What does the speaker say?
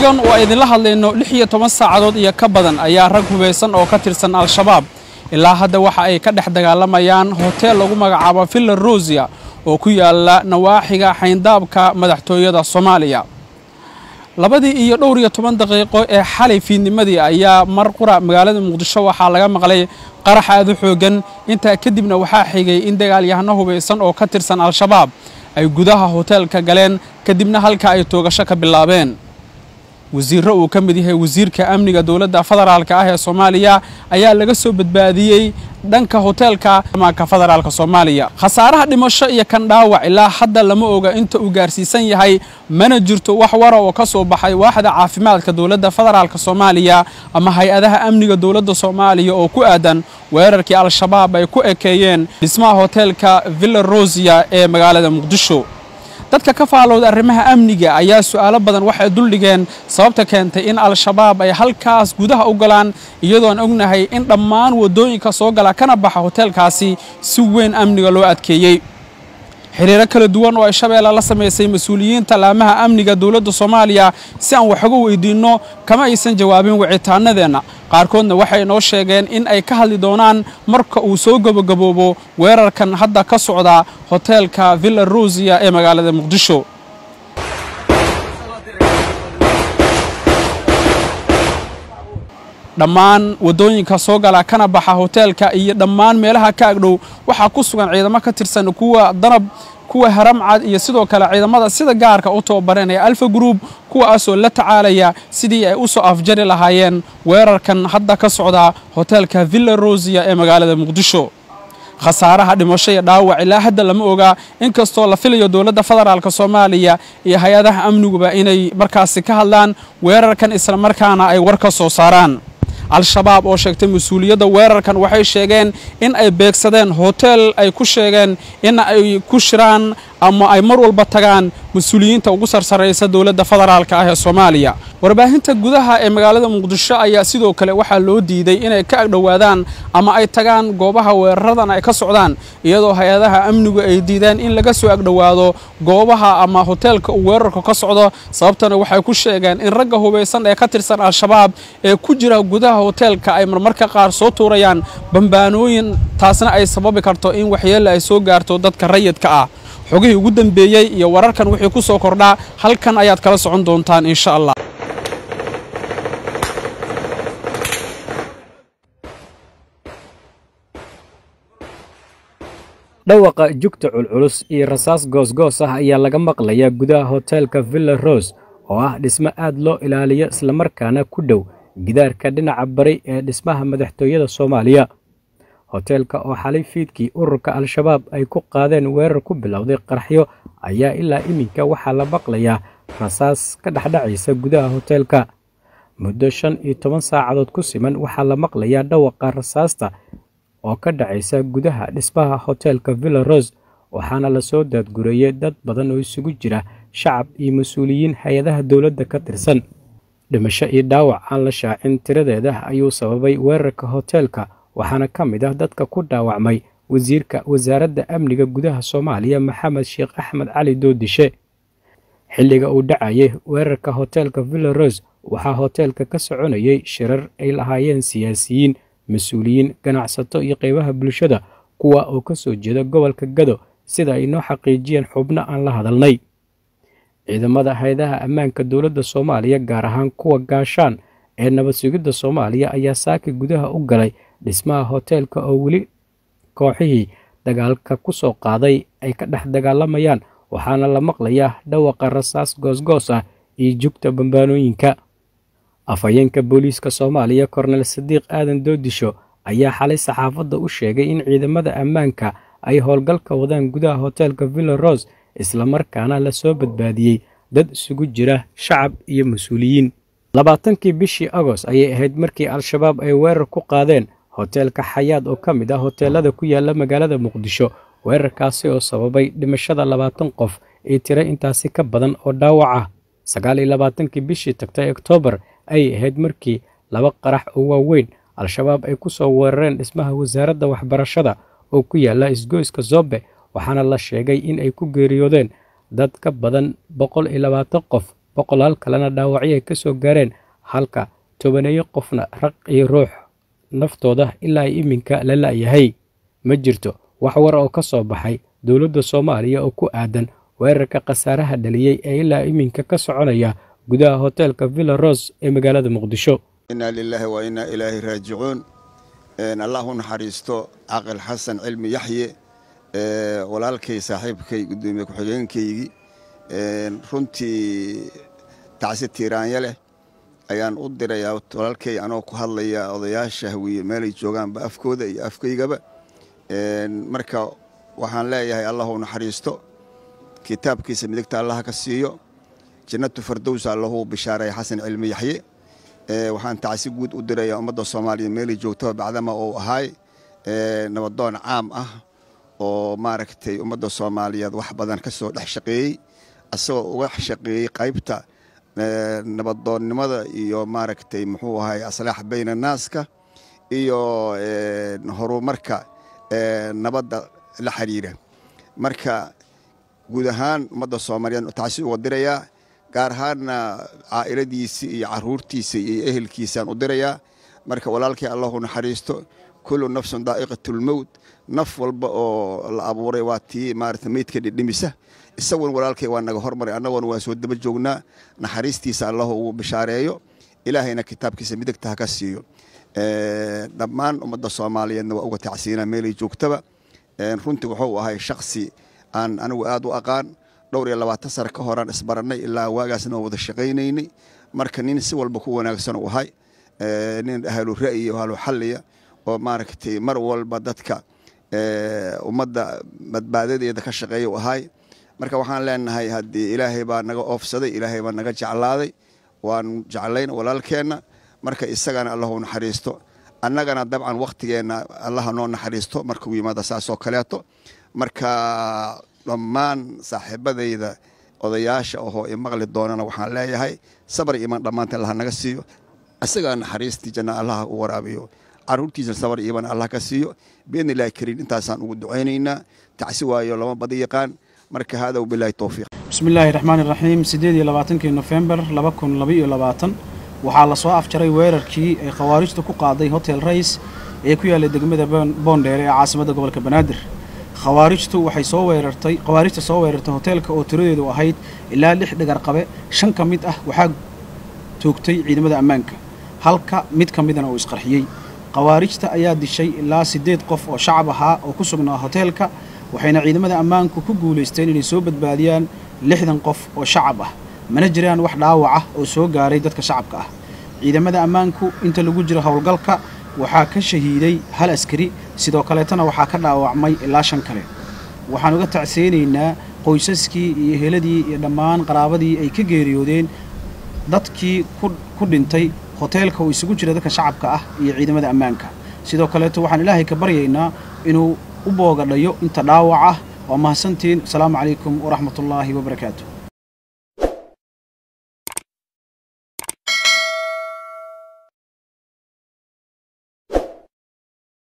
xilligan oo idinla hadlayno lix iyo toban saacadood iyo ka badan ayaa rag hubaysan oo ka tirsan al-shabaab ilaa hadda waxa ay ka dhex dagaalamayaan hoteel lagu magacaabo villa rosia oo ku yaala nawaaxiga xayndaabka madaxtooyada soomaaliya labadii iyo dhowr iyo toban daqiiqo ee xalay fiidnimadii ayaa mar qura magaalada muqdisho waxaa laga maqlay qarax aad u xooggan intaa kadibna waxaa xigay in dagaalyahano hubaysan oo ka tirsan al-shabaab ay gudaha hoteelka galeen kadibna halka ay toogasho ka bilaabeen wasiirro uu ka mid yahay wasiirka amniga dowladda federaalka ah ee soomaaliya ayaa laga soo badbaadiyey dhanka hoteelka amaanka federaalka soomaaliya khasaaraha dhimasho iyo kan dhaawac ilaa hadda lama oga inta uu gaarsiisan yahay mana jirto wax wara oo ka soo baxay waaxda caafimaadka dowladda federaalka soomaaliya ama hay-adaha amniga dowladda soomaaliya oo ku aadan weerarkii al-shabaab ay ku ekeeyeen dhismaha hoteelka villa rosia ee magaalada muqdisho dadka ka faalowda arrimaha amniga ayaa su'aalo badan waxay duldhigeen sababta keentay in al-shabaab ay halkaas gudaha u galaan iyadoon ognahay in dhammaan waddooyinka soo gala kana baxa hoteelkaasi si weyn amniga loo adkeeyey xiriiro kala duwan oo ay shabeelle la samaysay mas-uuliyiinta laamaha amniga dowladda soomaaliya si aan waxuga weydiinno kama aysan jawaabin wicitaanadeenna qaarkoodna waxay noo sheegeen in ay ka hadli doonaan marka uu soo gabagaboobo weerarkan hadda ka socda hoteelka villa rosia ee magaalada muqdisho dhammaan waddooyinka soo gala kana baxa hoteelka iyo dhammaan meelaha ka agdhow waxaa ku sugan ciidamo ka tirsan kuwa danab kuwa haramcad iyo sidoo kale ciidamada sida gaarka u tababareen ee alfa group kuwaasoo la tacaalaya sidii ay u soo afjari lahaayeen weerarkan hadda ka socda hoteelka villa rosia ee magaalada muqdisho khasaaraha dhimasho iyo dhaawac ilaa hadda lama oga inkastoo la filayo dowladda federaalk soomaaliya iyo hay-adaha amniguba inay markaasi ka hadlaan weerarkan islamarkaana ay war ka soo saaraan al-shabaab oo sheegtay mas-uuliyadda weerarkan waxay sheegeen in ay beegsadeen hoteel ay ku sheegeen in ay ku shiraan ama ay mar walba tagaan mas-uuliyiinta ugu sarsaraysa dowladda federaalka ah ee soomaaliya warbaahinta gudaha ee magaalada muqdisho ayaa sidoo kale waxaa loo diiday inay ka agdhowaadaan ama ay tagaan goobaha weeraradan ay ka socdaan iyadoo hay-adaha amnigu ay diideen in laga soo agdhowaado goobaha ama hoteelka uu weerarku ka socdo sababtana waxay ku sheegeen in ragga hubaysan ee ka tirsan al-shabaab ee ku jira gudaha hoteelka ay marmarka qaar soo tuurayaan bambaanooyin taasna ay sababi karto in waxyeelle ay soo gaarto dadka rayidka ah xogihii ugu dambeeyey iyo wararkan wixii ku soo kordhaa halkan ayaad kala socon doontaan insha allah dhawaqa jugta culculus iyo rasaas goosgoos ah ayaa laga maqlayaa gudaha hoteelka villa rose oo ah dhismo aad loo ilaaliyo islamarkaana ku dhow gidaarka dhinaca bari ee dhismaha madaxtooyada soomaaliya hoteelka oo xalay fiidkii ururka al-shabaab ay ku qaadeen weerar ku bilowday qaraxyo ayaa ilaa iminka waxaa la maqlayaa rasaas ka dhexdhacaysa gudaha hoteelka muddo shan iyo toban saacadood ku siman waxaa la maqlayaa dhawaqa rasaasta oo ka dhacaysa gudaha dhismaha hoteelka villa rose waxaana lasoo daadgureeyey dad badan oo isugu jira shacab iyo mas-uuliyiin hay-adaha dowladda ka tirsan dhimasho iyo dhaawac aan la shaacin tiradeeda ayuu sababay weerarka hoteelka waxaana ka mid ah dadka ku dhaawacmay wasiirka wasaaradda amniga gudaha soomaaliya maxamed sheekh axmed cali doodishe xilliga uu dhacayay weerarka hoteelka villa rose waxaa hoteelka ka soconayay shirar ay lahaayeen siyaasiyiin mas-uuliyiin ganacsato iyo qeybaha bulshada kuwa oo ka soo jeeda gobolka gado sida ay noo xaqiijiyeen xubno aan la hadalnay ciidamada hay-adaha ammaanka dowladda soomaaliya gaar ahaan kuwa gaashaan ee nabad sugidda soomaaliya ayaa saaki gudaha u galay dhismaha hoteelka oo weli kooxihii dagaalka ku soo qaaday ay ka dhex dagaalamayaan waxaana la maqlayaa dhawaqa rasaas goosgoos ah iyo jugta bambaanooyinka afhayeenka booliiska soomaaliya kornel sadiiq aadan doodisho ayaa xalay saxaafadda u sheegay in ciidamada ammaanka ay howlgalka wadaan gudaha hoteelka villa rose islamarkaana la soo badbaadiyey dad isugu jira shacab iyo mas-uuliyiin labaatankii bishii agost ayay ahayd markii al-shabaab ay weerar ku qaadeen hoteelka xayaad oo ka mid ah hoteelada ku yaala magaalada muqdisho weerarkaasi oo sababay dhimashada labaatan qof iyo tiro intaasi ka badan oo dhaawac ah sagaal iyo labaatankii bishii tagtay oktoobar ayay ahayd markii laba qarax oo waaweyn al-shabaab ay ku soo weerareen dhismaha wasaaradda waxbarashada oo ku yaala isgoyska zobe waxaana la sheegay in ay ku geeriyoodeen dad ka badan boqol iyo labaatan qof boqolaal kalena dhaawacyo ay ka soo gaareen halka tobaneeyo qofna raq iyo ruux naftooda ilaa ay iminka la la'yahay ma jirto wax war oo ka soo baxay dowladda soomaaliya oo ku aadan weerarka khasaaraha dhaliyey ee ilaa iminka ka soconaya gudaha hoteelka villa ros ee magaalada muqdisho inaa lilaahi wa innaa ilaahi raajicuun allah u naxariisto caqil xasan cilmi yaxye walaalkay saaxiibkay gudoomiye ku-xigeenkaygii runtii tacsi tiiraanya leh ayaan u dirayaa walaalkay anoo ku hadlaya odayaasha hawiye meelay joogaanba afkooda iyo afkaygaba marka waxaan leeyahay allah u naxariisto kitaabkiisa midigta allaha ka siiyo jannatu fardowsa allahu bishaareeya xasan cilmi yaxye waxaan tacsi guud u dirayaa ummadda soomaaliya meelay joogtaba bacdama uu ahaay nabadoon caam ah oo maaragtay ummadda soomaaliyeed wax badan ka soo dhex shaqeeyey asagoo uga shaqeeyey qaybta nabadoonnimada iyo maaragtay muxuu ahay aslaax bayna naaska iyo horumarka nabadda la xiriira marka guud ahaan ummadda soomaaliyeed tacsi uga dirayaa gaar ahaanna caa'iladiisii iyo caruurtiisa iyo ehelkiisaan u dirayaa marka walaalkay allahu naxariisto kullu nafsun daa'iqatulmowt naf walba oo la abuuray waa tii maarata meydka dhidhimisa isaguna walaalkay waa naga hormaray annaguna waa soo daba joognaa naxariistiisa allahu ugu bishaareeyo ilaahayna kitaabkiisa midigta ha ka siiyo dhammaan ummadda soomaaliyeedna waa uga tacsiinaa meelay joogtaba runtii wuxuu ahay shaksi aan anigu aad u aqaan dhowr iyo labaatan sano ka horaan isbarannay ilaa waagaasna oo wada shaqaynaynay marka nin si walba ku wanaagsan u ahay nin ahlu ra'yi o ahlu xalliya oo maaragtay mar walba dadka ummadda badbaadadeeda ka shaqeeya u ahay marka waxaan leenahay haddii ilaahay baa naga oofsaday ilaahay baa naga jeclaaday waan jeclayn walaalkeenna marka isagana allahu naxariisto annagana dabcan wakhtigeenna allaha noo naxariisto markuu yimaada saasoo kaleeto marka dhammaan saaxiibadayda odayaasha ohoo imaqli doonana waxaan leeyahay sabar iman dhammaanteen allaha naga siiyo isagaa naxariistii janna allaha u waraabiyo caruurtiisa sabar iman allah ka siiyo biidni illaahi kariim intaasaan ugu ducaynaynaa tacsi waayo lama badi yaqaan marka hada wabilaahi towfiiq bismi illaahi raxmaani raxiim siddeed iyo labaatankii nofembar laba kun labaiyo labaatan waxaa la soo afjaray weerarkii ay khawaarijtu ku qaaday hotel rays ee ku yaallay degmada boondheere ee caasimadda gobolka banaadir khawaarijtu waxay soo weerartay khawaarijta soo weerartay hoteelka oo tiradeedu ahayd ilaa lix dhagar qabe shan ka mid ah waxaa toogtay ciidamada ammaanka halka mid ka midana uu isqarxiyey khawaarijta ayaa dishay ilaa siddeed qof oo shacab ahaa oo ku sugnaa hoteelka waxayna ciidamada ammaanku ku guulaysteen inay soo badbaadiyaan lixdan qof oo shacab ah mana jiraan wax dhaawac ah oo soo gaaray dadka shacabka ah ciidamada ammaanku inta lagu jiro howlgalka waxaa ka shahiiday hal askari sidoo kaleetana waxaa ka dhaawacmay ilaa shan kale waxaan uga tacseynaynaa qoysaskii iyo heladii iyo dhammaan qaraabadii ay ka geeriyoodeen dadkii ku dhintay hoteelka uu isugu jira dadka shacabka ah iyo ciidamada ammaanka sidoo kaleeto waxaan ilaahay ka baryaynaa inuu u boogadhayo inta dhaawac ah waa mahadsantiin asalaamu calaykum waraxmatullaahi wabarakaatu